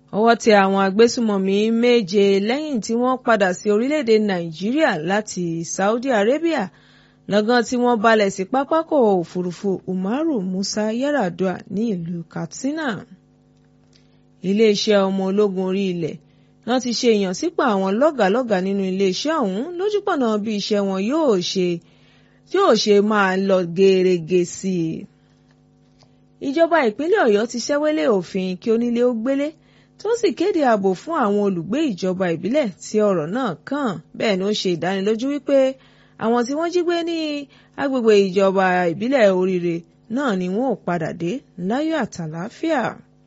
ọwọ́ tẹ àwọn agbésùmọ̀mí méje lẹ́yìn tí wọ́n padà sí orílẹ̀-èdè nàìjíríà láti saudi arabia lọ́gán tí wọ́n balẹ̀ sí pápákọ̀ òfurufú umaru musa yaradua ní ìlú katsina. iléeṣẹ́ ọmọ ológun orí ilẹ̀ náà ti ṣe ìyànsípò àwọn lọ́gàálọ́gàá nínú iléeṣẹ́ ọ̀hún lójúpọ̀nà bí iṣẹ́ wọn yóò ṣe yóò ṣe máa lọ gẹ́rẹ́gẹ́ sí i. ìjọba ìpínlẹ̀ ọ̀yọ́ ti ṣẹ́wélé òfin kí onílé ó gbélé tó sì kéde ààbò fún àwọn olùgbé ìjọba ìbílẹ̀ tí ọ̀rọ̀ náà kàn bẹ́ẹ̀ ni ó ṣe ìdánilójú wípé àwọn tí wọ́n jí gbé ní agbègbè ìjọba ìbílẹ̀ oríire náà ni wọ́n ò padà dé láyọ̀ àtàlàáfíà.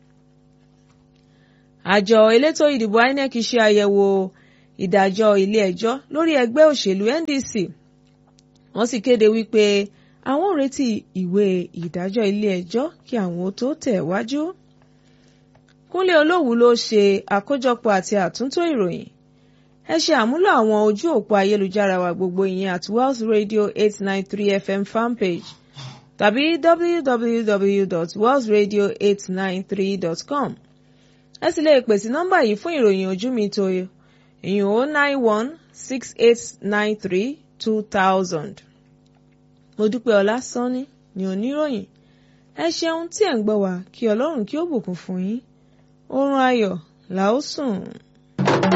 àjọ elétò ìdìbò INEC ṣe àyẹ̀wò ìdájọ́ ilé ẹjọ́ lórí ẹgbẹ́ òṣèlú NDC wọ́n sì kéde wípé àwọn ò retí ìwé ìdájọ́ ilé ẹjọ́ kí àwọn ó tó tẹ̀ wájú. Kúnlé Olówù ló ṣe àkójọpọ̀ àti àtúntò ìròyìn ẹ ṣe àmúlò àwọn ojú òpó ayélujára wa gbogbo ìyẹn at Wells Radio eight nine three FM fanpage tàbí www.wellsradio893.com ẹ sì lè pè sí nọ́mbà yìí fún ìròyìn ojú mi tó ìyún o nine one six eight nine three two thousand. mo dúpẹ́ ọlá sanni ní oníròyìn ẹ ṣeun tí ẹ̀ ń gbọ́ wá kí ọlọ́run kí ó bùkún fún yín oorun ayọ̀ là ó sùn.